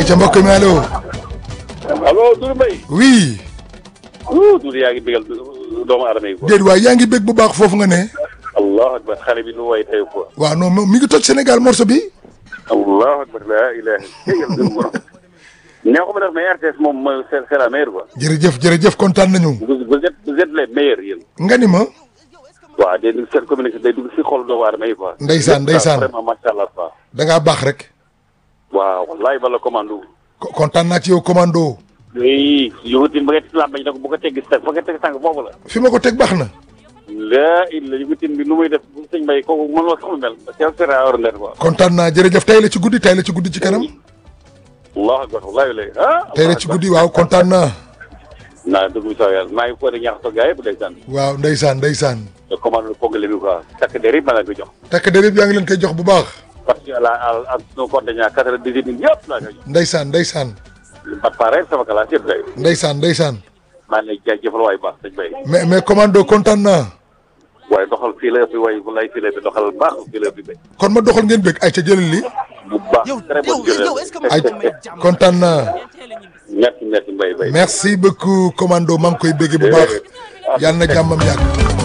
ayca mbokk mi allo. allo Doudou Mbaye. oui. wuu Doudou yaa ngi bégal doomu aadama yi quoi. déet waay yaa ngi bég bu baax foofu nga ne. allahu akbar xale bi lu way tey quoi. waaw non moom mi ngi toj Sénégal morceau bi. allahu akbar laa ilaha illallah. neexu ma def mais RTS moom mooy c'est c'est la meilleure quoi. jërëjëf jërëjëf kontaan nañu. vous vous êtes vous êtes les meilleurs yéen. nga ni ma. waaw day dugg seen communication day dugg si xol doomu aadama yi quoi. Ndeysaan, ndeysaan. vraiment macha allah quoi. da ngaa baax rek. waaw wallahi bala commando. ko- kontaan naa ci yow commando. oui yëngutin ba nga ci làmbañ nag bu ko teggi tànk fa nga teg tànk foofu la. fi ma ko teg baax na. laa illa yëngutin bi nu muy def sëñ Mbaye kooku mën ma xamul mel. c'est extraordinaire quoi. kontaan naa jërëjëf tey la ci guddi tey la ci guddi ci kanam. allahu akbar wallahi lay ah. tey la ci guddi waaw kontaan naa. naa dugg sa yàlla maa ngi ko di ñaax sa gars yëpp ndeysaan. waaw ndeysaan ndeysaan. te commande pogale bi quoi. takk der yëpp ma la ko jox. takk der yëpp yaa ngi leen koy jox bu baax. parce que la ak sunu compte ñaar quatre-vingt-dix mille yëpp laa koy jox. ndeysaan ndeysaan. ba pare sama classe yëpp day. ndeysaan ndeysaan. maa ngi lay jaajëfal waay baax sëñ Mbaye. mais mais commando kontaan naa. waaye doxal fii la ëpp waay bu lay fii la ëpp doxal baax fii la ëpp bay. kon ma doxal ngeen bég ay ca jëlal li bu baax yow très bonne yow yow est-ce que ay ma kontaan naa. merci merci Mbaye Mbaye. merci beaucoup commando maa ngi koy bégge bu baax. yàlla na jàmmam yàgg.